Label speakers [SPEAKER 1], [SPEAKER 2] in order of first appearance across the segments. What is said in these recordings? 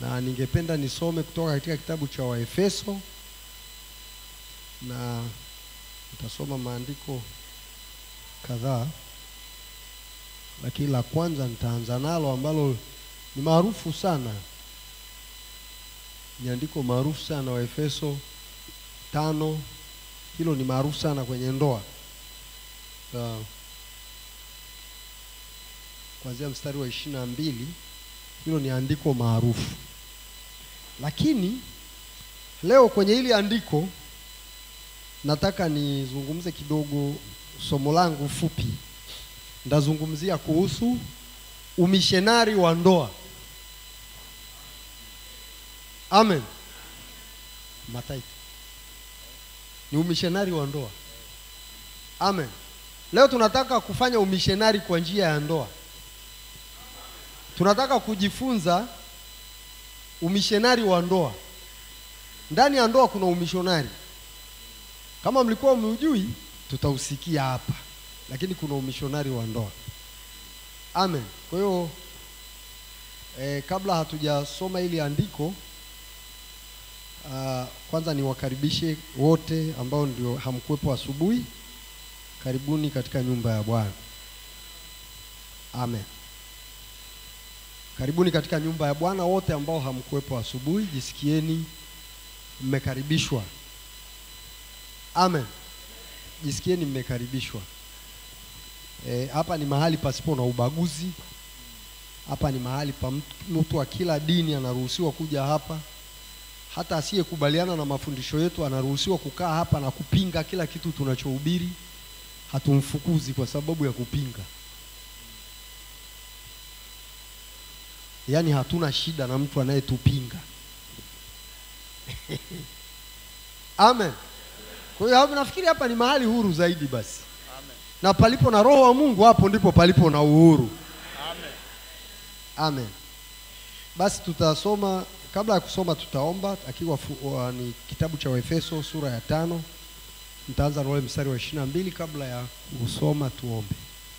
[SPEAKER 1] na ningependa nisome kutoka katika kitabu cha Waefeso na nitasoma maandiko kadhaa, lakini la kwanza nitaanza nalo ambalo ni maarufu sana, ni andiko maarufu sana, Waefeso tano. Hilo ni maarufu sana kwenye ndoa uh, kuanzia mstari wa ishirini na mbili. Hilo ni andiko maarufu, lakini leo kwenye hili andiko nataka nizungumze kidogo. Somo langu fupi ndazungumzia kuhusu umishenari wa ndoa. Amen. Mataiti ni umishenari wa ndoa. Amen. Leo tunataka kufanya umishenari kwa njia ya ndoa. Tunataka kujifunza umishenari wa ndoa. Ndani ya ndoa kuna umishonari. Kama mlikuwa mmeujui, tutausikia hapa, lakini kuna umishonari wa ndoa. Amen. Kwa hiyo eh, kabla hatujasoma hili andiko uh, kwanza niwakaribishe wote ambao ndio hamkuwepo asubuhi. Karibuni katika nyumba ya Bwana. Amen. Karibuni katika nyumba ya Bwana wote ambao hamkuwepo asubuhi, jisikieni mmekaribishwa. Amen. Jisikieni mmekaribishwa. E, hapa ni mahali pasipo na ubaguzi. Hapa ni mahali pa mtu, mtu wa kila dini anaruhusiwa kuja hapa. Hata asiyekubaliana na mafundisho yetu anaruhusiwa kukaa hapa na kupinga kila kitu tunachohubiri. Hatumfukuzi kwa sababu ya kupinga. Yaani hatuna shida na mtu anayetupinga. Amen. Kwa hiyo hapo nafikiri hapa ni mahali huru zaidi basi.
[SPEAKER 2] Amen.
[SPEAKER 1] Na palipo na roho wa Mungu hapo ndipo palipo na uhuru.
[SPEAKER 2] Amen.
[SPEAKER 1] Amen. Basi tutasoma, kabla ya kusoma tutaomba, akiwa fu- wa- ni kitabu cha Waefeso sura ya tano. Nitaanza na ule mstari wa ishirini na mbili. Kabla ya kusoma tuombe.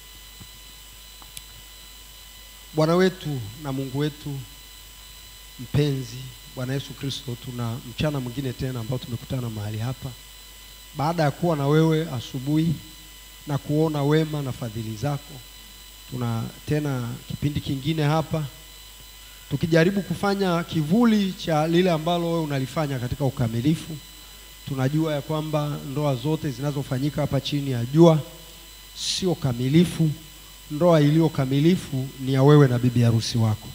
[SPEAKER 1] Bwana wetu na Mungu wetu mpenzi, Bwana Yesu Kristo, tuna mchana mwingine tena ambao tumekutana mahali hapa baada ya kuwa na wewe asubuhi na kuona wema na fadhili zako tuna tena kipindi kingine hapa tukijaribu kufanya kivuli cha lile ambalo wewe unalifanya katika ukamilifu. Tunajua ya kwamba ndoa zote zinazofanyika hapa chini ya jua sio kamilifu. Ndoa iliyo kamilifu ni ya wewe na bibi harusi wako.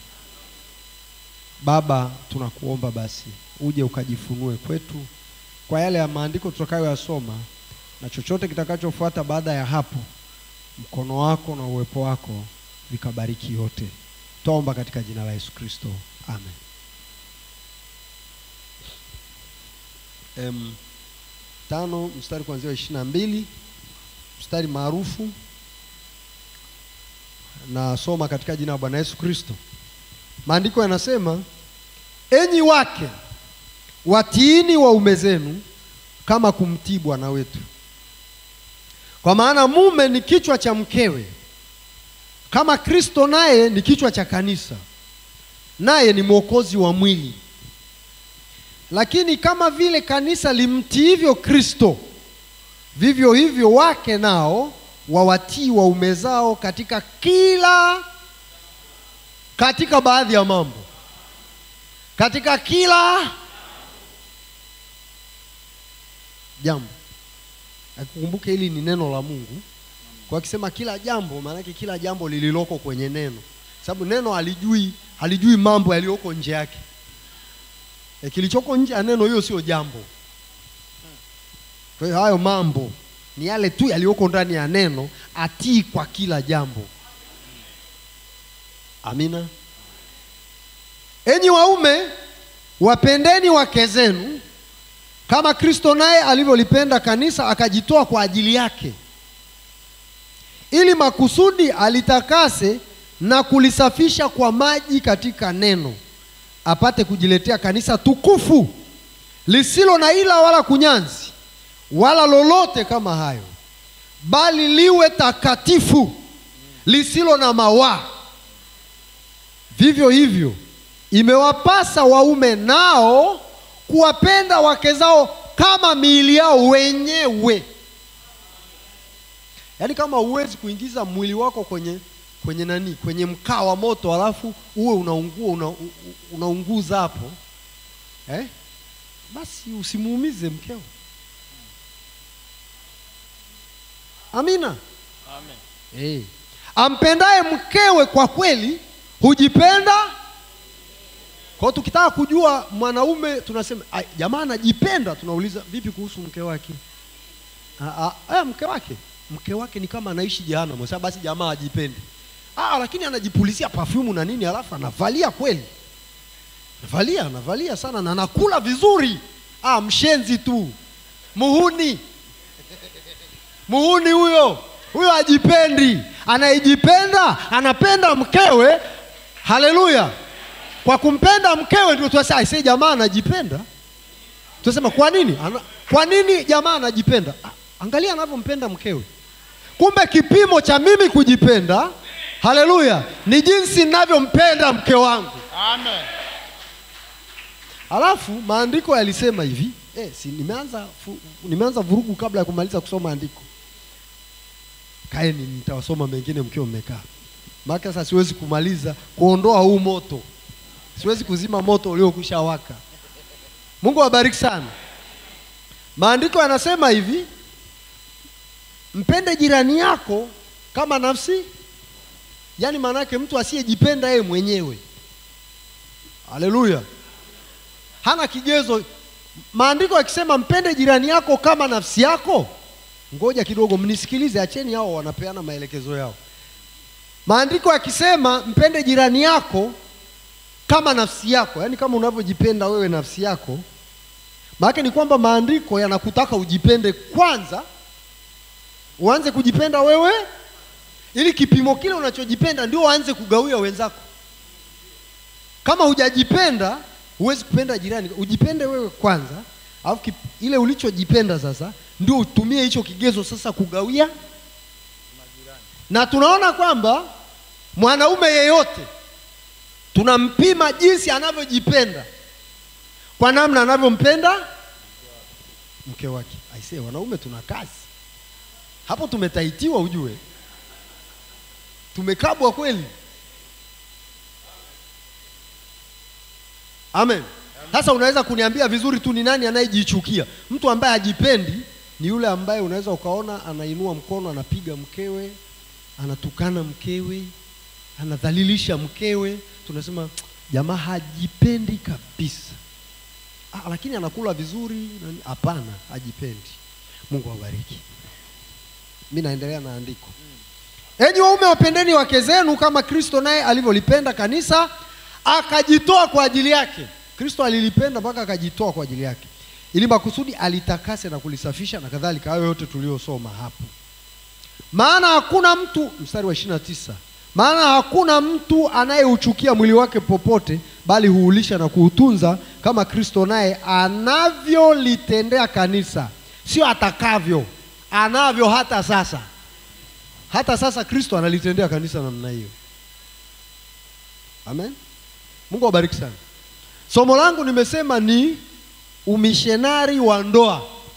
[SPEAKER 1] Baba, tunakuomba basi uje ukajifunue kwetu kwa yale ya maandiko tutakayoyasoma na chochote kitakachofuata baada ya hapo mkono wako na uwepo wako vikabariki yote. Twaomba katika jina la Yesu Kristo, amen. Em, tano mstari kuanzia wa ishirini na mbili mstari maarufu nasoma katika jina la Bwana Yesu Kristo. Maandiko yanasema, enyi wake watiini waume zenu kama kumtii Bwana wetu kwa maana mume ni kichwa cha mkewe, kama Kristo naye ni kichwa cha kanisa, naye ni mwokozi wa mwili. Lakini kama vile kanisa limtiivyo Kristo, vivyo hivyo wake nao wawatii waume zao katika kila, katika baadhi ya mambo, katika kila jambo Akukumbuke hili ni neno la Mungu. Kwa akisema kila jambo, maanake kila jambo lililoko kwenye neno, sababu neno halijui halijui mambo yaliyoko nje yake. E, kilichoko nje ya neno hiyo sio jambo. Kwa hiyo hayo mambo ni yale tu yaliyoko ndani ya neno, atii kwa kila jambo. Amina. Enyi waume, wapendeni wake zenu kama Kristo naye alivyolipenda kanisa akajitoa kwa ajili yake, ili makusudi alitakase na kulisafisha kwa maji katika neno, apate kujiletea kanisa tukufu lisilo na ila wala kunyanzi wala lolote kama hayo, bali liwe takatifu lisilo na mawaa. Vivyo hivyo imewapasa waume nao kuwapenda wake zao kama miili yao wenyewe. Yaani kama huwezi kuingiza mwili wako kwenye kwenye nani, kwenye mkaa wa moto, alafu uwe unaungua una, u- unaunguza hapo eh? Basi usimuumize mkeo. Amina.
[SPEAKER 2] Amen.
[SPEAKER 1] Eh. Ampendaye mkewe kwa kweli hujipenda. Kwa hiyo tukitaka kujua mwanaume tunasema "Ai, jamaa anajipenda, tunauliza vipi kuhusu mke wake? Ah, ah, eh, mke wake mke wake ni kama anaishi jehanamu. Sasa basi jamaa ajipendi. Ah, lakini anajipulizia perfume na nini, alafu anavalia kweli, anavalia anavalia sana na anakula vizuri. Ah, mshenzi tu, muhuni muhuni huyo huyo ajipendi anayejipenda anapenda mkewe haleluya kwa kumpenda mkewe ndio tunasema aisee jamaa anajipenda tunasema kwa nini Ana, kwa nini jamaa anajipenda Ah, angalia anavyompenda mkewe kumbe kipimo cha mimi kujipenda haleluya ni jinsi ninavyompenda mke wangu
[SPEAKER 2] Amen.
[SPEAKER 1] Alafu maandiko yalisema hivi eh, si nimeanza fu, nimeanza vurugu kabla ya kumaliza kusoma andiko. Kaeni, nitawasoma mengine mkiwa mmekaa, maana sasa siwezi kumaliza kuondoa huu moto, siwezi kuzima moto uliokwisha waka. Mungu awabariki sana. Maandiko yanasema hivi, mpende jirani yako kama nafsi, yaani maana yake mtu asiyejipenda yeye mwenyewe. Haleluya hana kigezo. Maandiko yakisema mpende jirani yako kama nafsi yako, ngoja kidogo mnisikilize, acheni hao wanapeana maelekezo yao. Maandiko yakisema mpende jirani yako kama nafsi yako, yaani kama unavyojipenda wewe nafsi yako, maana ni kwamba maandiko yanakutaka ujipende kwanza, uanze kujipenda wewe, ili kipimo kile unachojipenda ndio uanze kugawia wenzako. Kama hujajipenda huwezi kupenda jirani. Ujipende wewe kwanza, alafu kip- ile ulichojipenda sasa ndio utumie hicho kigezo sasa kugawia. Na tunaona kwamba mwanaume yeyote tunampima jinsi anavyojipenda kwa namna anavyompenda mke wake. Aisee, wanaume tuna kazi hapo, tumetaitiwa ujue, tumekabwa kweli. Amen. Sasa unaweza kuniambia vizuri tu ni nani anayejichukia? Mtu ambaye hajipendi ni yule ambaye unaweza ukaona anainua mkono, anapiga mkewe, anatukana mkewe, anadhalilisha mkewe. Tunasema jamaa hajipendi kabisa. Ah, lakini anakula vizuri. nani- Hapana, hajipendi. Mungu awabariki. Mimi naendelea na andiko. Enyi waume wapendeni wake zenu kama Kristo naye alivyolipenda kanisa akajitoa kwa ajili yake. Kristo alilipenda mpaka akajitoa kwa ajili yake, ili makusudi alitakase na kulisafisha na kadhalika, hayo yote tuliyosoma hapo. Maana hakuna mtu, mstari wa 29, maana hakuna mtu anayeuchukia mwili wake popote, bali huulisha na kuutunza, kama Kristo naye anavyolitendea kanisa, sio atakavyo, anavyo hata sasa. Hata sasa Kristo analitendea kanisa namna hiyo. Amen. Mungu awabariki sana. Somo langu nimesema ni umishenari wa ndoa,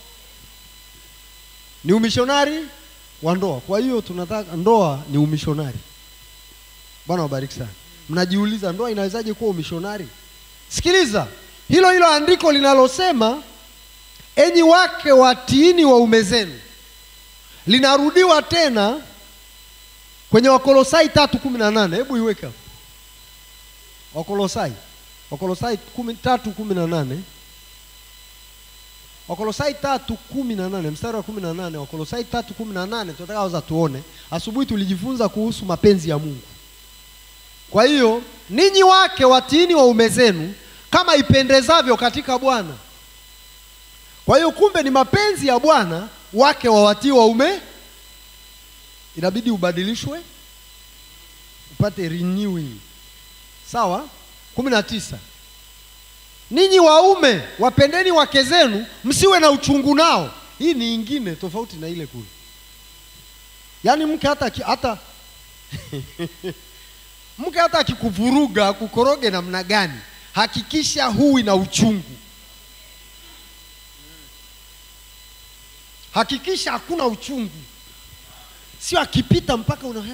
[SPEAKER 1] ni umishonari wa ndoa. Kwa hiyo tunataka ndoa ni umishonari. Bwana wabariki sana. Mnajiuliza ndoa inawezaje kuwa umishonari? Sikiliza hilo hilo andiko linalosema enyi wake watiini waume zenu, linarudiwa tena kwenye Wakolosai tatu kumi na nane. Hebu iweke hapo. Wakolosai Wakolosai kumi, tatu kumi na nane Wakolosai tatu kumi na nane mstari wa kumi na nane Wakolosai tatu kumi na nane tunataka waza tuone. Asubuhi tulijifunza kuhusu mapenzi ya Mungu. Kwa hiyo ninyi wake watiini waume zenu kama ipendezavyo katika Bwana. Kwa hiyo kumbe ni mapenzi ya Bwana wake wawatii waume, inabidi ubadilishwe upate renewing. Sawa? kumi na tisa ninyi waume wapendeni wake zenu, msiwe na uchungu nao. Hii ni ingine tofauti na ile kule, yaani mke hata, ki- hata mke hata akikuvuruga kukoroge namna gani, hakikisha huwi na uchungu, hakikisha hakuna uchungu, sio akipita mpaka una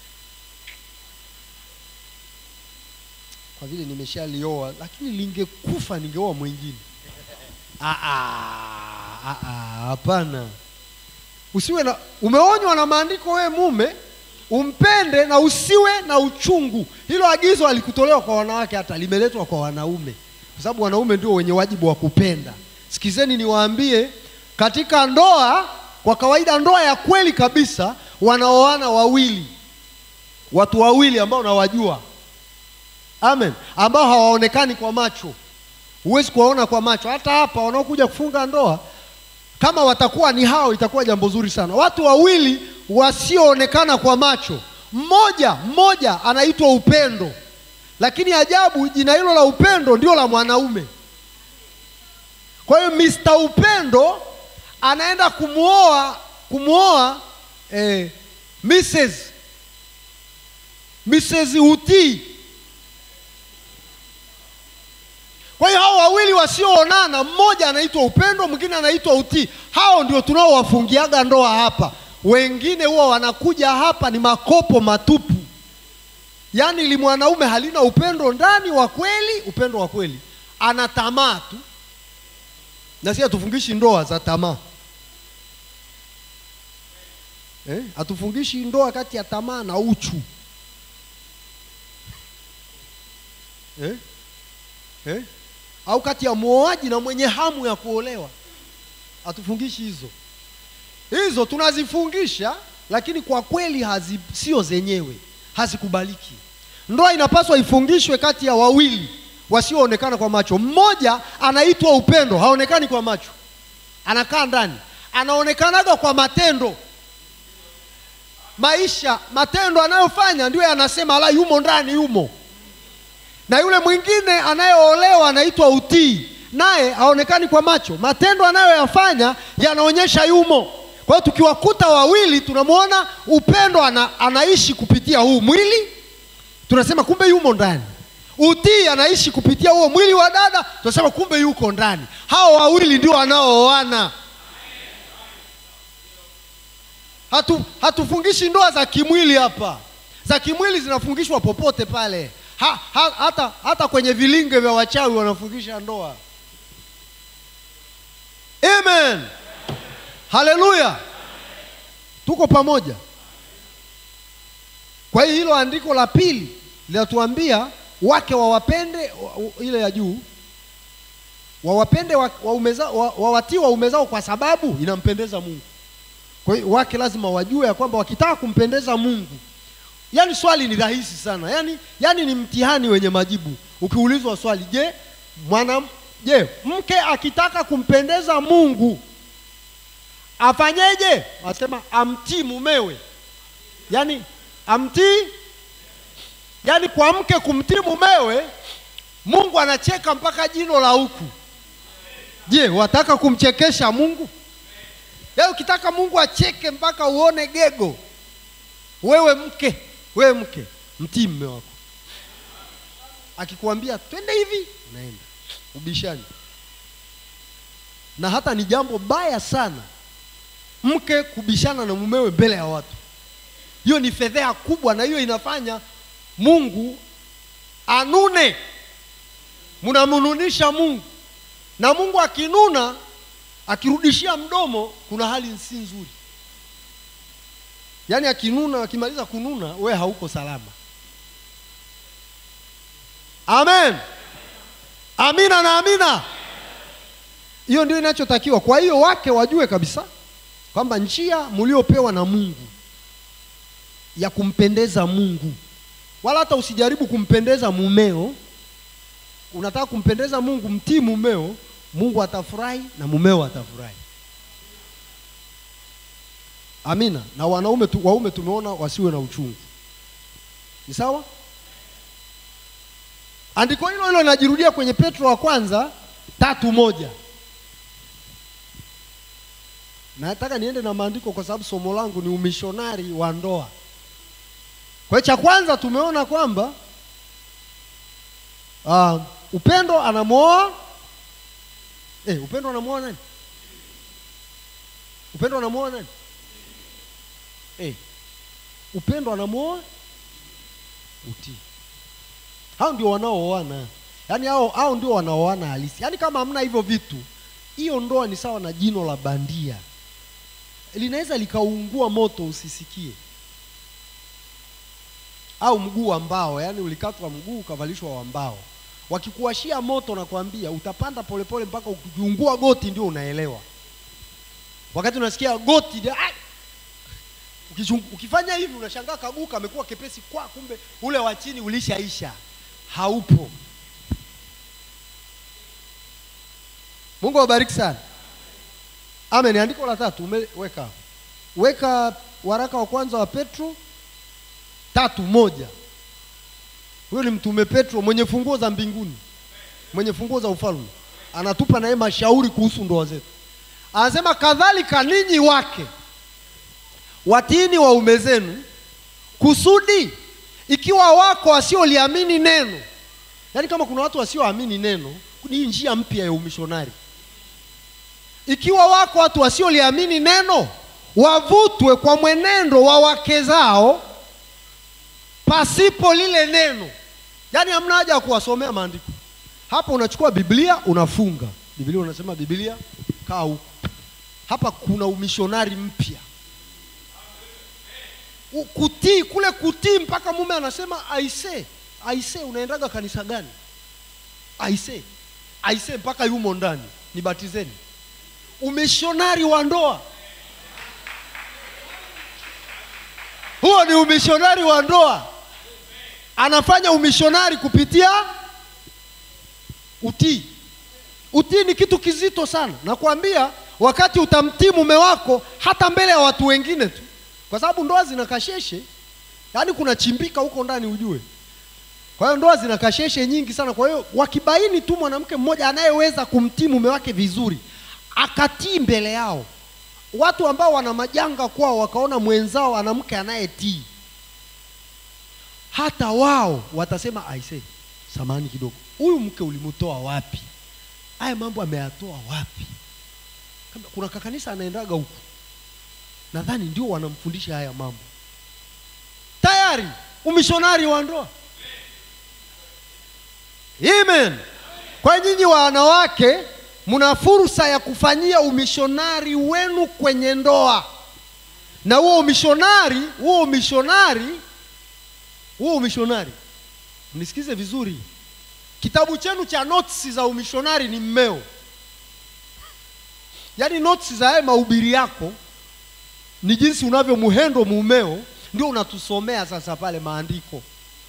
[SPEAKER 1] kwa vile nimeshalioa, lakini lingekufa ningeoa mwingine. Ah, ah, ah, ah, Hapana, usiwe na, umeonywa na maandiko, wewe mume umpende na usiwe na uchungu. Hilo agizo alikutolewa kwa wanawake, hata limeletwa kwa wanaume, kwa sababu wanaume ndio wenye wajibu wa kupenda. Sikizeni niwaambie, katika ndoa, kwa kawaida, ndoa ya kweli kabisa, wanaoana wawili, watu wawili ambao nawajua, amen, ambao hawaonekani kwa macho. Huwezi kuwaona kwa macho. Hata hapa wanaokuja kufunga ndoa kama watakuwa ni hao, itakuwa jambo zuri sana. Watu wawili wasioonekana kwa macho, mmoja mmoja anaitwa upendo, lakini ajabu, jina hilo la upendo ndio la mwanaume. Kwa hiyo Mr. Upendo anaenda kumwoa kumwoa eh, Mrs. Mrs. Utii. Kwa hiyo hao wawili wasioonana, mmoja anaitwa upendo, mwingine anaitwa utii. Hao ndio tunaowafungiaga ndoa hapa. Wengine huwa wanakuja hapa ni makopo matupu, yaani li mwanaume halina upendo ndani wa kweli, upendo wa kweli, ana tamaa tu, na si hatufungishi ndoa za tamaa eh? Hatufungishi ndoa kati ya tamaa na uchu eh? Eh? au kati ya muoaji na mwenye hamu ya kuolewa. Hatufungishi hizo, hizo tunazifungisha, lakini kwa kweli hazi sio zenyewe, hazikubaliki. Ndoa inapaswa ifungishwe kati ya wawili wasioonekana kwa macho. Mmoja anaitwa upendo, haonekani kwa macho, anakaa ndani, anaonekanaga kwa matendo, maisha, matendo anayofanya ndio yanasema la, yumo ndani, yumo na yule mwingine anayeolewa anaitwa utii, naye haonekani kwa macho, matendo anayoyafanya yanaonyesha yumo. Kwa hiyo tukiwakuta wawili, tunamwona upendo ana, anaishi kupitia huu mwili, tunasema kumbe yumo ndani. Utii anaishi kupitia huo mwili wa dada, tunasema kumbe yuko ndani. Hao wawili ndio wanaooana. Hatu, hatufungishi ndoa za kimwili hapa. Za kimwili zinafungishwa popote pale ha, ha, hata, hata kwenye vilinge vya wachawi wanafungisha ndoa. Amen, haleluya, tuko pamoja. Kwa hiyo hilo andiko la pili linatuambia wake wawapende, ile ya juu wawapende waume zao, wawatii waume zao kwa sababu inampendeza Mungu. Kwa hiyo wake lazima wajue ya kwamba wakitaka kumpendeza Mungu Yaani swali ni rahisi sana, yaani, yaani ni mtihani wenye majibu. Ukiulizwa swali, je, mwana je, mke akitaka kumpendeza Mungu afanyeje? Anasema amtii mumewe, yaani amtii, yaani kwa mke kumtii mumewe, Mungu anacheka mpaka jino la huku. Je, wataka kumchekesha Mungu? Yaani ukitaka Mungu acheke mpaka uone gego, wewe mke wewe mke mtii mme wako, akikwambia twende hivi, unaenda ubishani. Na hata ni jambo baya sana mke kubishana na mumewe mbele ya watu. Hiyo ni fedheha kubwa, na hiyo inafanya Mungu anune. Mnamnunisha Mungu, na Mungu akinuna, akirudishia mdomo, kuna hali si nzuri. Yaani akinuna, akimaliza kununa, we hauko salama. Amen, amina na amina. Hiyo ndio inachotakiwa. Kwa hiyo wake wajue kabisa kwamba njia mliopewa na Mungu ya kumpendeza Mungu, wala hata usijaribu kumpendeza mumeo. Unataka kumpendeza Mungu, mtii mumeo, Mungu atafurahi na mumeo atafurahi. Amina. Na wanaume tu, waume tumeona wasiwe na uchungu, ni sawa. Andiko hilo hilo linajirudia kwenye Petro wa kwanza tatu moja. Nataka niende na maandiko kwa sababu somo langu ni umishonari wa ndoa. Kwa hiyo cha kwanza tumeona kwamba uh, upendo anamwoa eh, upendo anamwoa nani? Upendo anamwoa nani? Eh, upendo anamwoa utii. Hao ndio wanaooana, yaani hao hao ndio wanaoana halisi. Yaani kama hamna hivyo vitu, hiyo ndoa ni sawa na jino la bandia, linaweza likaungua moto usisikie, au mguu wa mbao, yaani ulikatwa mguu ukavalishwa wa mbao, wakikuwashia moto na kuambia utapanda polepole mpaka ukiungua goti ndio unaelewa. Wakati unasikia goti ndio, "Ai!" Ukichung- ukifanya hivi unashangaa kaguu kamekuwa kepesi kwa kumbe ule wa chini ulishaisha haupo mungu awabariki sana amen andiko la tatu umeweka hapo. weka waraka wa kwanza wa petro tatu moja huyo ni mtume petro mwenye funguo za mbinguni mwenye funguo za ufalme anatupa naye mashauri kuhusu ndoa zetu anasema kadhalika ninyi wake watini waume zenu kusudi ikiwa wako wasioliamini neno yaani kama kuna watu wasioamini neno ni hii njia mpya ya umishonari ikiwa wako watu wasioliamini neno wavutwe kwa mwenendo wa wake zao pasipo lile neno yaani hamna haja ya kuwasomea maandiko hapa unachukua biblia unafunga biblia unasema biblia kaa huku hapa kuna umishonari mpya U- kutii kule kutii mpaka mume anasema aise aise unaendaga kanisa gani aise aise mpaka yumo ndani nibatizeni umishonari wa ndoa huo ni umishonari wa ndoa anafanya umishonari kupitia utii utii ni kitu kizito sana nakwambia wakati utamtii mume wako hata mbele ya watu wengine tu kwa sababu ndoa zina kasheshe yaani kuna chimbika huko ndani ujue kwa hiyo ndoa zina kasheshe nyingi sana kwa hiyo wakibaini tu mwanamke mmoja anayeweza kumtii mume wake vizuri akatii mbele yao watu ambao wana majanga kwao wakaona mwenzao ana mke anayetii hata wao watasema aise samani kidogo huyu mke ulimtoa wapi haya mambo ameyatoa wapi Kama kuna kakanisa anaendaga huku nadhani ndio wanamfundisha haya mambo tayari umishonari wa ndoa amen kwa nyinyi wanawake mna fursa ya kufanyia umishonari wenu kwenye ndoa na huo umishonari huo umishonari huo umishonari mnisikize vizuri kitabu chenu cha notes za umishonari ni mmeo yaani notes za haya mahubiri yako ni jinsi unavyomhendo mumeo ndio unatusomea sasa pale maandiko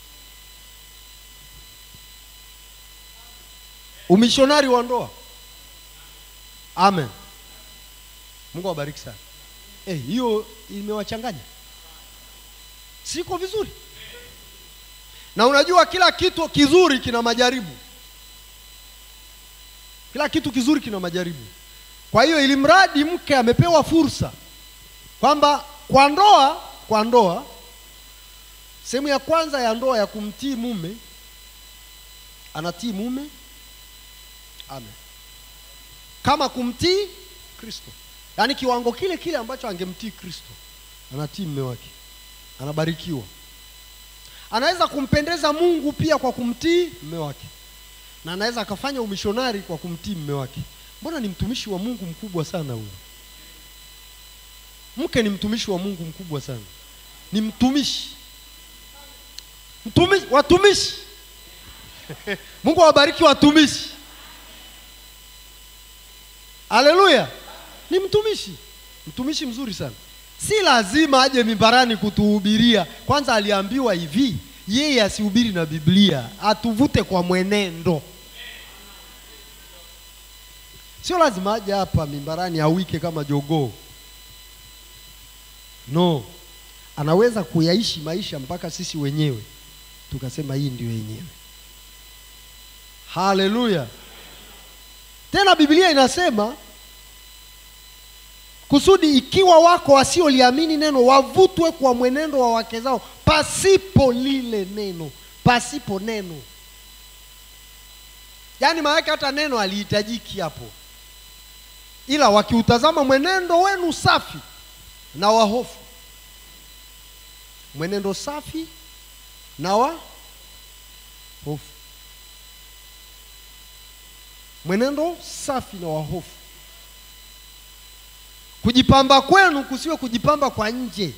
[SPEAKER 1] umishonari wa ndoa amen mungu awabariki sana Eh, hiyo imewachanganya siko vizuri na unajua kila kitu kizuri kina majaribu kila kitu kizuri kina majaribu kwa hiyo ili mradi mke amepewa fursa kwamba kwa ndoa kwa ndoa sehemu ya kwanza ya ndoa ya kumtii mume anatii mume amen kama kumtii kristo yaani kiwango kile kile ambacho angemtii kristo anatii mume wake anabarikiwa anaweza kumpendeza mungu pia kwa kumtii mume wake na anaweza akafanya umishonari kwa kumtii mume wake mbona ni mtumishi wa mungu mkubwa sana huyu mke ni mtumishi wa mungu mkubwa sana ni mtumishi mtumishi watumishi mungu awabariki watumishi haleluya ni mtumishi mtumishi mzuri sana si lazima aje mimbarani kutuhubiria kwanza aliambiwa hivi yeye asihubiri na biblia atuvute kwa mwenendo sio lazima aje hapa mimbarani awike kama jogoo no anaweza kuyaishi maisha mpaka sisi wenyewe tukasema hii ndio yenyewe haleluya tena biblia inasema kusudi ikiwa wako wasioliamini neno wavutwe kwa mwenendo wa wake zao pasipo lile neno pasipo neno yaani maanake hata neno alihitajiki hapo ila wakiutazama mwenendo wenu safi na wahofu mwenendo safi na wa hofu mwenendo safi na wahofu kujipamba kwenu kusiwe kujipamba kwa nje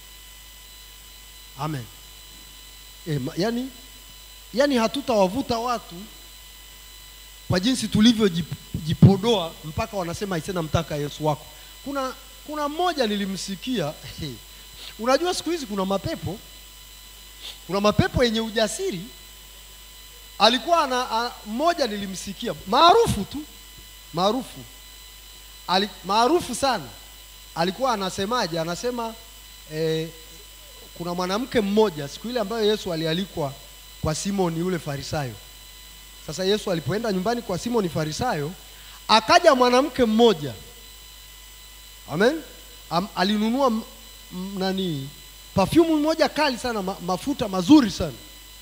[SPEAKER 1] amen e, ma, yani, yani hatutawavuta watu kwa jinsi tulivyojipodoa mpaka wanasema aisena mtaka yesu wako kuna kuna mmoja nilimsikia unajua siku hizi kuna mapepo kuna mapepo yenye ujasiri alikuwa ana mmoja nilimsikia maarufu tu maarufu Ali, maarufu sana alikuwa anasemaje anasema eh, kuna mwanamke mmoja siku ile ambayo yesu alialikwa kwa simoni yule farisayo sasa yesu alipoenda nyumbani kwa simoni farisayo akaja mwanamke mmoja amen Am, alinunua m, m, nani pafyumu moja kali sana ma, mafuta mazuri sana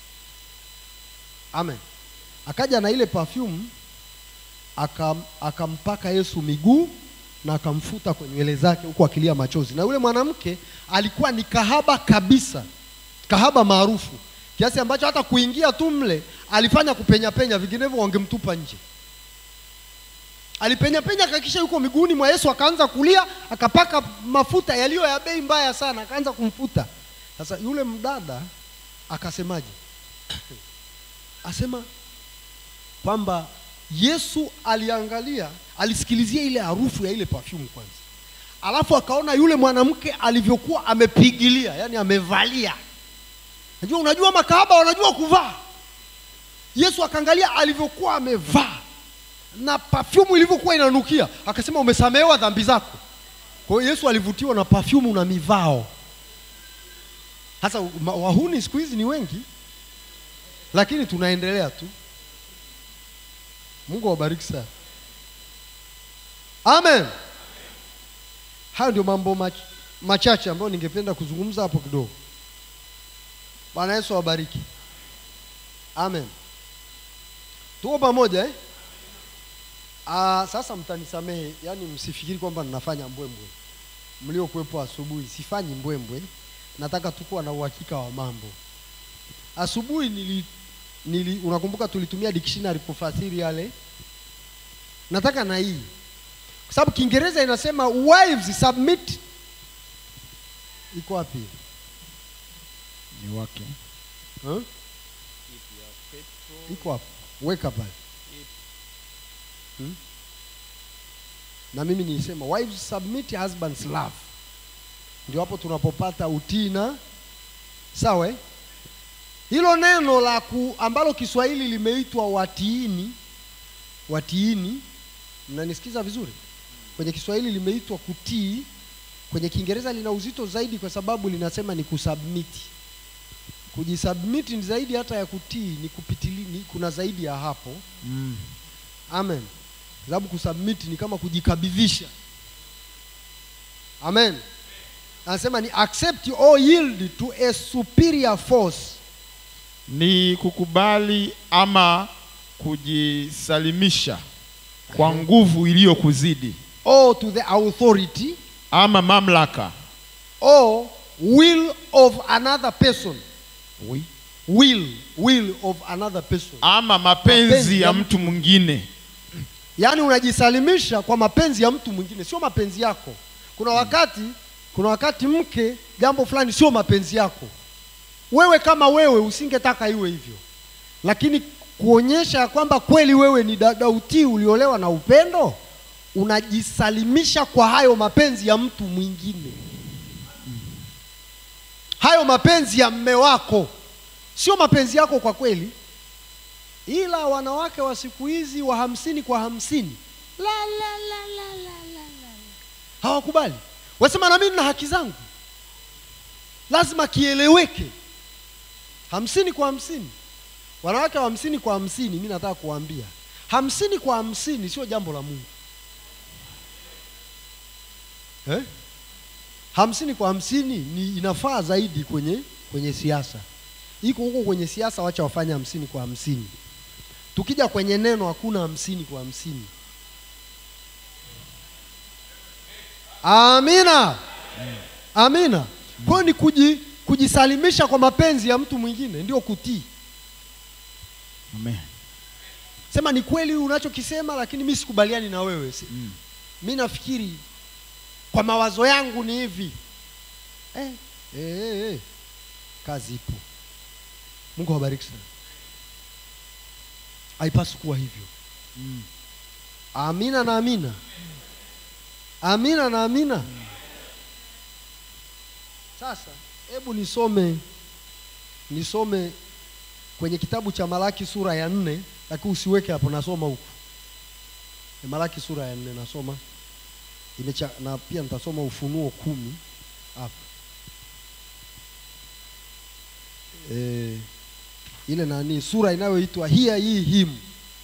[SPEAKER 1] amen akaja na ile pafyumu akam, akampaka yesu miguu na akamfuta kwenye nywele zake huku akilia machozi na yule mwanamke alikuwa ni kahaba kabisa kahaba maarufu kiasi ambacho hata kuingia tu mle alifanya kupenya penya vinginevyo wangemtupa nje alipenya penya akakisha yuko miguuni mwa yesu akaanza kulia akapaka mafuta yaliyo ya bei mbaya sana akaanza kumfuta sasa yule mdada akasemaje asema kwamba yesu aliangalia alisikilizia ile harufu ya ile perfume kwanza alafu akaona yule mwanamke alivyokuwa amepigilia yani amevalia najua unajua makahaba wanajua kuvaa yesu akaangalia alivyokuwa amevaa na pafyumu ilivyokuwa inanukia akasema umesamehewa dhambi zako kwa hiyo yesu alivutiwa na pafyumu na mivao hasa wahuni siku hizi ni wengi lakini tunaendelea tu mungu awabariki sana amen hayo ndio mambo mach, machache ambayo ningependa kuzungumza hapo kidogo bwana yesu awabariki amen tuko pamoja eh? Aa, sasa mtanisamehe yaani msifikiri kwamba ninafanya mbwembwe mliokuwepo asubuhi sifanyi mbwembwe nataka tu kuwa na uhakika wa mambo asubuhi nili, nili unakumbuka tulitumia dictionary kufasiri yale nataka na hii kwa sababu kiingereza inasema wives submit iko wapi
[SPEAKER 3] ni wake
[SPEAKER 1] huh? iko hapo weka pale hmm? na mimi nilisema wives submit husbands love ndio hapo tunapopata utii na sawa eh? hilo neno la ku, ambalo kiswahili limeitwa watiini watiini mnanisikiza vizuri kwenye kiswahili limeitwa kutii kwenye kiingereza lina uzito zaidi kwa sababu linasema ni kusubmiti kujisubmiti ni zaidi hata ya kutii ni kupitili ni, kuna zaidi ya hapo
[SPEAKER 3] mm.
[SPEAKER 1] amen kwa sababu kusubmiti ni kama kujikabidhisha amen anasema ni accept or yield to a superior force
[SPEAKER 3] ni kukubali ama kujisalimisha kwa nguvu iliyokuzidi
[SPEAKER 1] or to the authority
[SPEAKER 3] ama mamlaka
[SPEAKER 1] or will of another person
[SPEAKER 3] oui.
[SPEAKER 1] will will of another person
[SPEAKER 3] ama mapenzi
[SPEAKER 1] Mapenzi
[SPEAKER 3] ya
[SPEAKER 1] ya
[SPEAKER 3] mtu mwingine
[SPEAKER 1] yaani unajisalimisha kwa mapenzi ya mtu mwingine sio mapenzi yako kuna wakati kuna wakati mke jambo fulani sio mapenzi yako wewe kama wewe usingetaka iwe hivyo lakini kuonyesha ya kwamba kweli wewe ni dada utii uliolewa na upendo unajisalimisha kwa hayo mapenzi ya mtu mwingine hayo mapenzi ya mme wako sio mapenzi yako kwa kweli ila wanawake wa siku hizi wa hamsini kwa hamsini la, la, la, la, la, la, la. hawakubali wasema na mimi na haki zangu lazima kieleweke hamsini kwa hamsini wanawake wa hamsini kwa hamsini mi nataka kuwaambia hamsini kwa hamsini sio jambo la mungu eh? hamsini kwa hamsini ni inafaa zaidi kwenye kwenye siasa iko huko kwenye siasa wacha wafanye hamsini kwa hamsini tukija kwenye neno hakuna hamsini kwa hamsini amina amina kwa hiyo ni kuji, kujisalimisha kwa mapenzi ya mtu mwingine ndio kutii
[SPEAKER 3] Amen.
[SPEAKER 1] sema ni kweli unachokisema lakini mi sikubaliani na wewe si,
[SPEAKER 3] Mm.
[SPEAKER 1] mi nafikiri kwa mawazo yangu ni hivi eh, eh, eh, eh. kazi ipo mungu awabariki sana haipaswi kuwa hivyo
[SPEAKER 3] Mm.
[SPEAKER 1] amina na amina amina na amina sasa hebu nisome nisome kwenye kitabu cha malaki sura ya nne lakini usiweke hapo nasoma huku Ni malaki sura ya nne nasoma Imecha, na pia nitasoma ufunuo kumi hapa e, ile nani sura inayoitwa hiya hii him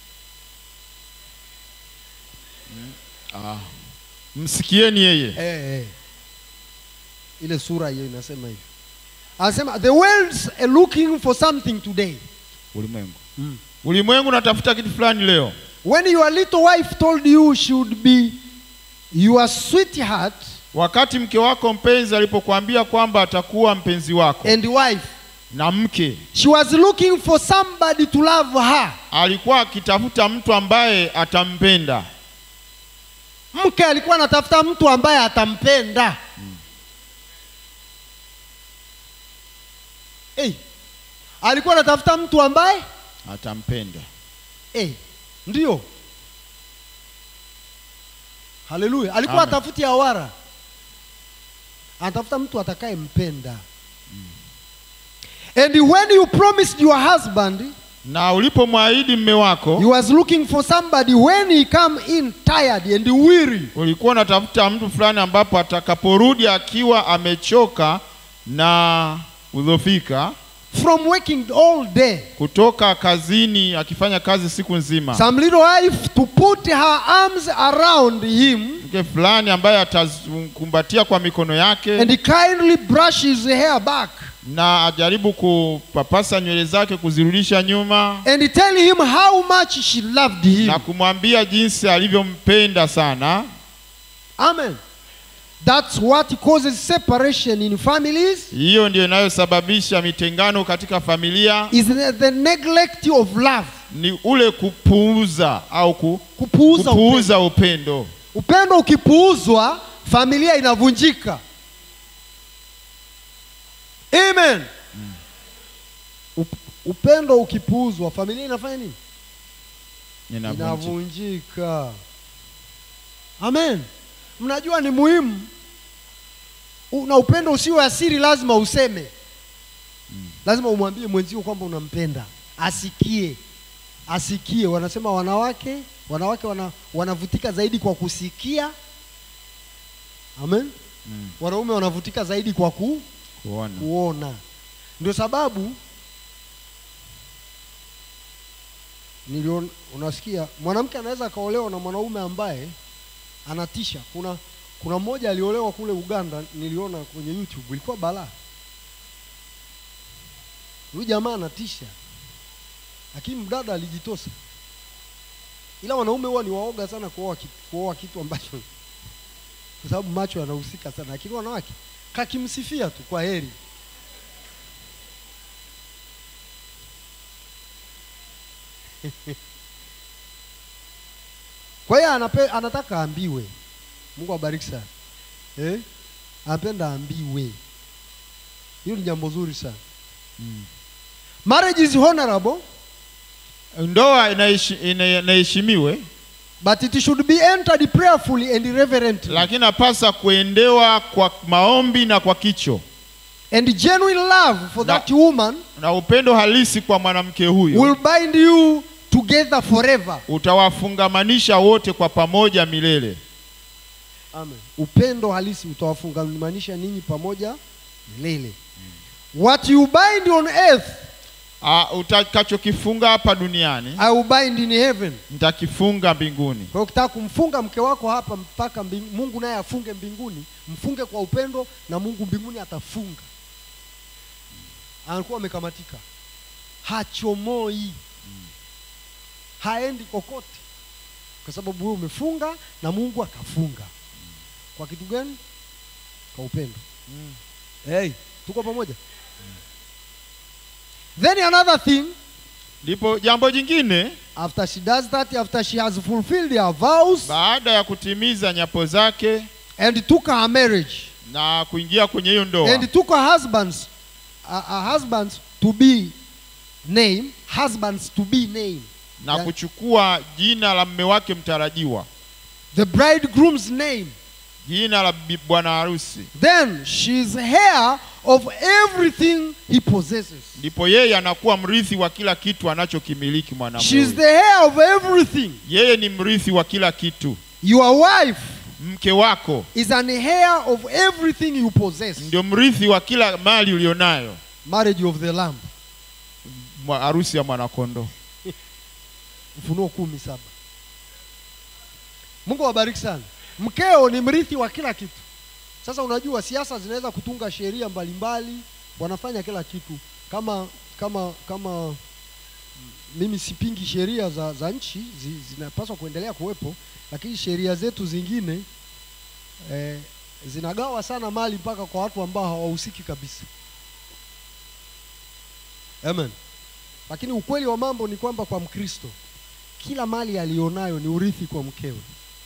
[SPEAKER 3] Ah. Msikieni yeye.
[SPEAKER 1] eh, eh. ile sura hiyo inasema hivyo anasema the world's are looking for something today
[SPEAKER 3] Ulimwengu.
[SPEAKER 1] mm.
[SPEAKER 3] Ulimwengu unatafuta kitu fulani leo.
[SPEAKER 1] when your little wife told you should be your sweetheart
[SPEAKER 3] Wakati mke wako mpenzi alipokuambia kwamba atakuwa mpenzi wako
[SPEAKER 1] and wife
[SPEAKER 3] na mke,
[SPEAKER 1] she was looking for somebody to love her
[SPEAKER 3] alikuwa akitafuta mtu ambaye atampenda.
[SPEAKER 1] mke alikuwa anatafuta mtu ambaye atampenda hey, alikuwa anatafuta mtu ambaye
[SPEAKER 3] Atampenda.
[SPEAKER 1] hey, ndio haleluya alikuwa
[SPEAKER 3] Amen.
[SPEAKER 1] atafuti awara anatafuta mtu atakayempenda and when you promised your husband
[SPEAKER 3] Na ulipomwahidi mme wako,
[SPEAKER 1] you was looking for somebody when he come in tired and weary
[SPEAKER 3] ulikuwa unatafuta mtu fulani ambapo atakaporudi akiwa amechoka na udhofika
[SPEAKER 1] from working all day
[SPEAKER 3] kutoka kazini akifanya kazi siku nzima,
[SPEAKER 1] some little wife to put her arms around him
[SPEAKER 3] mke fulani ambaye atakumbatia kwa mikono yake
[SPEAKER 1] and kindly brush his hair back
[SPEAKER 3] na ajaribu kupapasa nywele zake kuzirudisha nyuma
[SPEAKER 1] and tell him how much she loved him
[SPEAKER 3] na kumwambia jinsi alivyompenda sana.
[SPEAKER 1] amen that's what causes separation in families
[SPEAKER 3] Hiyo ndio inayosababisha mitengano katika familia,
[SPEAKER 1] is the, the neglect of love
[SPEAKER 3] ni ule kupuuza au ku,
[SPEAKER 1] kupuuza upendo.
[SPEAKER 3] kupuuza upendo.
[SPEAKER 1] upendo ukipuuzwa familia inavunjika amen Up, upendo ukipuuzwa familia inafanya nini
[SPEAKER 3] Inavunjika.
[SPEAKER 1] inavunjika amen mnajua ni muhimu U- na upendo usio asiri lazima useme lazima umwambie mwenzio kwamba unampenda asikie asikie wanasema wanawake wanawake wana, wanavutika zaidi kwa kusikia amen
[SPEAKER 3] Mm.
[SPEAKER 1] wanaume wanavutika zaidi kwa ku,
[SPEAKER 3] Kuona.
[SPEAKER 1] kuona ndio sababu niliona unasikia mwanamke anaweza akaolewa na mwanaume ambaye anatisha kuna kuna mmoja aliolewa kule uganda niliona kwenye youtube ilikuwa balaa huyu jamaa anatisha lakini mdada alijitosa ila wanaume huwa ni waoga sana kuoa kitu, kuoa kitu ambacho kwa sababu macho yanahusika sana lakini wanawake kakimsifia tu kwa heri kwa hiyo anape, anataka aambiwe mungu abariki sana eh? anapenda aambiwe hiyo ni jambo zuri sana
[SPEAKER 3] Mm.
[SPEAKER 1] marriage is honorable
[SPEAKER 3] Ndoa inaishi- ina- inaheshimiwe,
[SPEAKER 1] but it should be entered prayerfully and reverently
[SPEAKER 3] lakini napasa kuendewa kwa maombi na kwa kicho
[SPEAKER 1] and genuine love for
[SPEAKER 3] Na-
[SPEAKER 1] that woman
[SPEAKER 3] na upendo halisi kwa mwanamke huyo
[SPEAKER 1] will bind you together forever
[SPEAKER 3] utawafungamanisha wote kwa pamoja milele.
[SPEAKER 1] Amen. upendo halisi utawafungamanisha ninyi pamoja milele what you bind on earth
[SPEAKER 3] Ah, utakachokifunga hapa duniani
[SPEAKER 1] I will bind in heaven.
[SPEAKER 3] nitakifunga mbinguni.
[SPEAKER 1] Kwa hiyo ukitaka kumfunga mke wako hapa mpaka mbing, Mungu naye afunge mbinguni, mfunge kwa upendo na Mungu mbinguni atafunga. Anakuwa amekamatika, hachomoi, haendi kokote, kwa sababu wewe umefunga na Mungu akafunga. Kwa kitu gani? Kwa upendo. Hey, tuko pamoja? Then another thing
[SPEAKER 3] Ndipo jambo jingine,
[SPEAKER 1] after she does that, after she has fulfilled her vows
[SPEAKER 3] baada ya kutimiza nyapo zake
[SPEAKER 1] and took her marriage
[SPEAKER 3] na kuingia kwenye hiyo ndoa
[SPEAKER 1] and took her husbands uh, her husbands to be name husbands to be name
[SPEAKER 3] na
[SPEAKER 1] Yeah.
[SPEAKER 3] kuchukua jina la mme wake mtarajiwa,
[SPEAKER 1] the bridegroom's name
[SPEAKER 3] jina la bi- bwana harusi,
[SPEAKER 1] then she's heir of everything he possesses
[SPEAKER 3] ndipo yeye anakuwa mrithi wa kila kitu anachokimiliki mwanamume.
[SPEAKER 1] she's
[SPEAKER 3] huyu.
[SPEAKER 1] the heir of everything
[SPEAKER 3] Yeye ni mrithi wa kila kitu.
[SPEAKER 1] your wife
[SPEAKER 3] Mke wako
[SPEAKER 1] is an heir of everything you possess
[SPEAKER 3] ndio mrithi wa kila mali ulionayo,
[SPEAKER 1] marriage of the lamb
[SPEAKER 3] mwa- harusi ya mwanakondoo.
[SPEAKER 1] ufunuo kumi saba mungu awabariki sana mkeo ni mrithi wa kila kitu sasa unajua siasa zinaweza kutunga sheria mbalimbali wanafanya kila kitu kama kama kama mm, mimi sipingi sheria za, za nchi zi, zinapaswa kuendelea kuwepo lakini sheria zetu zingine eh, zinagawa sana mali mpaka kwa watu ambao hawahusiki kabisa amen lakini ukweli wa mambo ni kwamba kwa mkristo kila mali aliyonayo ni urithi kwa mkewe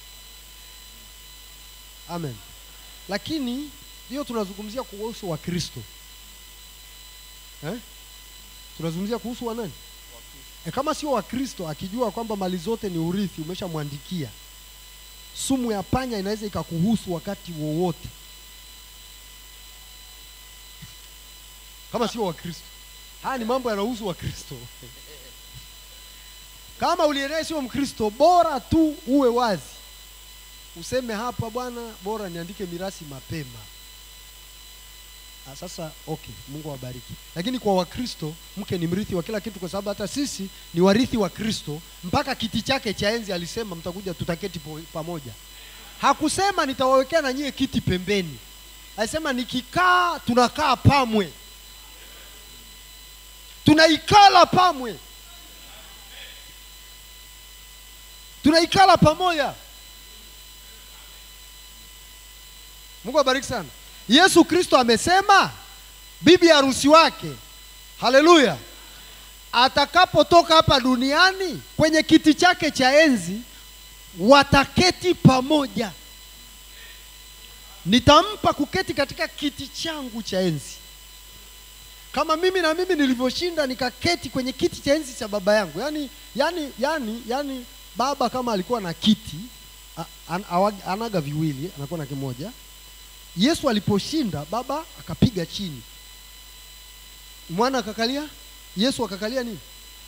[SPEAKER 1] amen lakini hiyo tunazungumzia kuhusu wakristo eh? tunazungumzia kuhusu wanani e, kama sio wakristo akijua kwamba mali zote ni urithi umeshamwandikia sumu ya panya inaweza ikakuhusu wakati wowote kama sio wakristo haya ni mambo yanahusu wakristo kama ulienee sio mkristo bora tu uwe wazi useme hapa bwana bora niandike mirasi mapema Ah, sasa okay mungu awabariki lakini kwa wakristo mke ni mrithi wa kila kitu kwa sababu hata sisi ni warithi wa kristo mpaka kiti chake cha enzi alisema mtakuja tutaketi po- pamoja hakusema nitawawekea na nyie kiti pembeni alisema nikikaa tunakaa pamwe tunaikala pamwe tunaikala pamoja mungu abariki sana yesu kristo amesema bibi harusi wake haleluya atakapotoka hapa duniani kwenye kiti chake cha enzi wataketi pamoja nitampa kuketi katika kiti changu cha enzi kama mimi na mimi nilivyoshinda nikaketi kwenye kiti cha enzi cha baba yangu yani yani yani yani baba kama alikuwa na kiti a- an, awa- anaga viwili anakuwa na kimoja yesu aliposhinda baba akapiga chini mwana akakalia yesu akakalia nini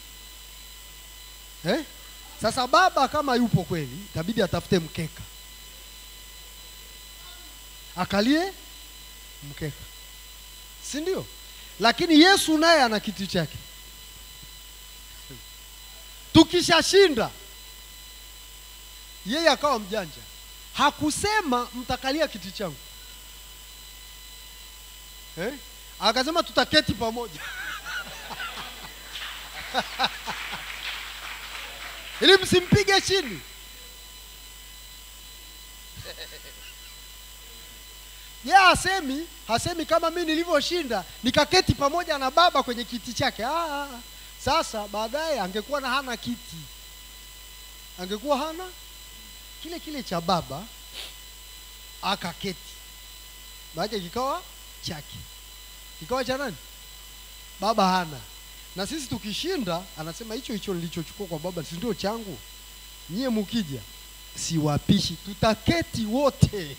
[SPEAKER 1] eh? sasa baba kama yupo kweli itabidi atafute mkeka akalie mkeka si ndio lakini yesu naye ana kiti chake tukishashinda yeye akawa mjanja hakusema mtakalia kiti changu eh? akasema tutaketi pamoja ili msimpige chini ye hasemi hasemi kama mi nilivyoshinda nikaketi pamoja na baba kwenye kiti chake ah, ah. sasa baadaye angekuwa na hana kiti angekuwa hana kile kile cha baba akaketi maake kikawa chake kikawa cha nani baba hana na sisi tukishinda anasema hicho hicho nilichochukua kwa baba si ndio changu nyie mukija siwapishi tutaketi wote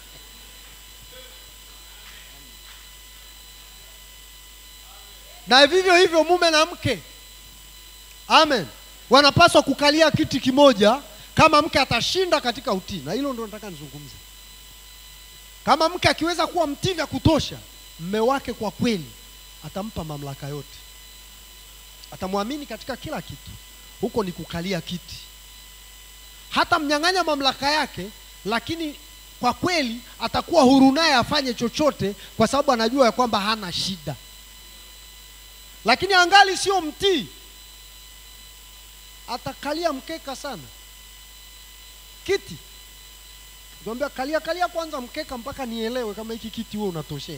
[SPEAKER 1] na vivyo hivyo mume na mke amen wanapaswa kukalia kiti kimoja kama mke atashinda katika utii na hilo ndo nataka nizungumze kama mke akiweza kuwa mtii vya kutosha mme wake kwa kweli atampa mamlaka yote atamwamini katika kila kitu. Huko ni kukalia kiti, hata mnyang'anya mamlaka yake, lakini kwa kweli atakuwa huru naye afanye chochote, kwa sababu anajua ya kwamba hana shida, lakini angali sio mtii, atakalia mkeka sana kiti Nikamwambia kalia kalia kwanza mkeka mpaka nielewe kama hiki kiti wewe unatoshea.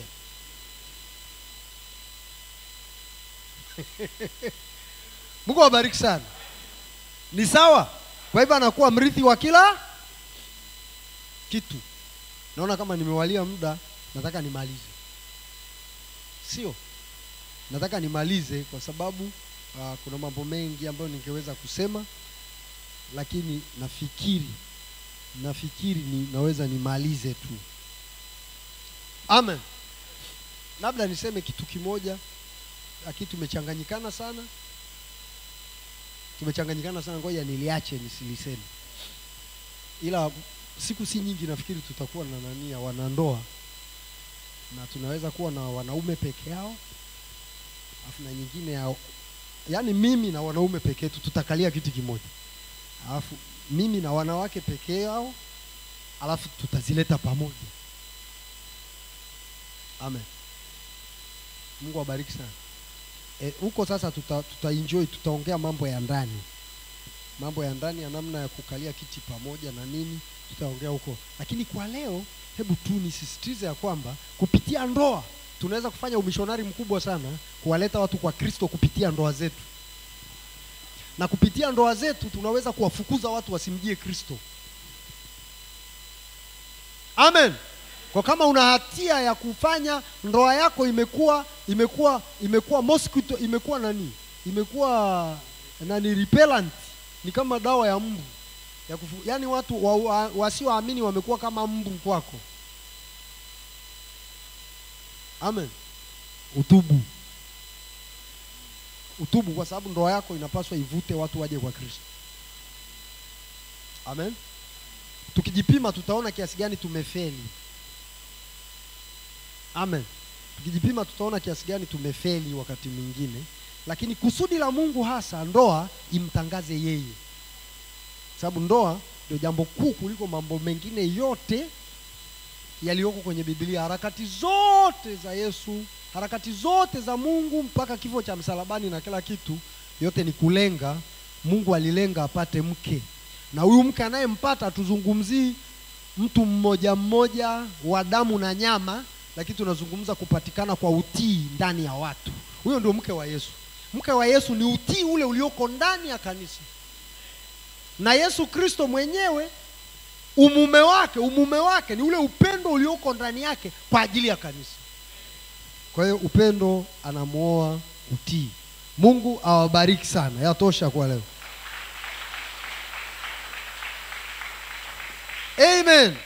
[SPEAKER 1] Mungu awabariki sana. Ni sawa? Kwa hivyo anakuwa mrithi wa kila kitu. Naona kama nimewalia muda, nataka nimalize. Sio? Nataka nimalize kwa sababu uh, kuna mambo mengi ambayo ningeweza kusema lakini nafikiri nafikiri ni, naweza nimalize tu. Amen. Labda niseme kitu kimoja, lakini tumechanganyikana sana, tumechanganyikana sana. Ngoja niliache nisiliseme, ila siku si nyingi, nafikiri tutakuwa na nani ya wanandoa, na tunaweza kuwa na wanaume peke yao, alafu na nyingine ya, yaani mimi na wanaume peke yetu tutakalia kiti kimoja, alafu mimi na wanawake pekee yao, alafu tutazileta pamoja. Amen. Mungu awabariki sana. E, huko sasa tuta, tuta enjoy tutaongea mambo ya ndani, mambo ya ndani ya namna ya kukalia kiti pamoja na nini, tutaongea huko, lakini kwa leo, hebu tu nisisitize ya kwamba kupitia ndoa tunaweza kufanya umishonari mkubwa sana, kuwaleta watu kwa Kristo kupitia ndoa zetu na kupitia ndoa zetu tunaweza kuwafukuza watu wasimjie Kristo. Amen. Kwa kama una hatia ya kufanya ndoa yako imekuwa imekuwa imekuwa mosquito imekuwa nani? Imekuwa nani repellent, ni kama dawa ya mbu ya kufu, yani watu wa, wa, wasioamini wamekuwa kama mbu kwako. Amen. Utubu utubu kwa sababu ndoa yako inapaswa ivute watu waje kwa Kristo. Amen. Tukijipima tutaona kiasi gani tumefeli. Amen. Tukijipima tutaona kiasi gani tumefeli wakati mwingine, lakini kusudi la Mungu hasa ndoa imtangaze yeye, sababu ndoa ndio jambo kuu kuliko mambo mengine yote yaliyoko kwenye Biblia. Harakati zote za Yesu harakati zote za Mungu mpaka kifo cha msalabani na kila kitu, yote ni kulenga. Mungu alilenga apate mke, na huyu mke anayempata, tuzungumzii mtu mmoja mmoja wa damu na nyama, lakini tunazungumza kupatikana kwa utii ndani ya watu. Huyo ndio mke wa Yesu. Mke wa Yesu ni utii ule ulioko ndani ya kanisa, na Yesu Kristo mwenyewe umume wake, umume wake ni ule upendo ulioko ndani yake kwa ajili ya kanisa. Kwa hiyo upendo anamwoa utii. Mungu awabariki sana. Yatosha kwa leo. Amen.